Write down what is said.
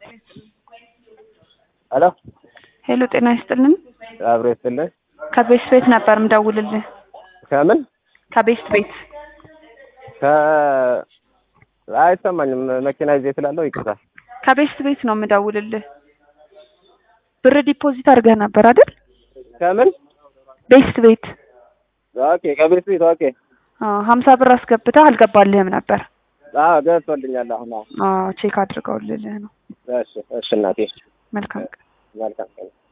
ሄሎ ሄሎ ጤና ይስጥልን። አብሮ ይስጥልኝ። ከቤስት ቤት ነበር ምደውልልህ። ከምን ከቤስት ቤት ከ አይሰማኝም መኪና ይዤ ስላለው ይቅርታ። ከቤስት ቤት ነው ምደውልልህ። ብር ዲፖዚት አድርገህ ነበር አይደል? ከምን ቤስት ቤት ኦኬ፣ ከቤት ቤት ኦኬ። አዎ፣ ሀምሳ ብር አስገብተህ አልገባልህም ነበር። አዎ ገብቶልኛል። አሁን አዎ። አዎ ቼክ አድርገውልልህ ነው። እሺ እሺ እናቴ መልካም ቀን። መልካም ቀን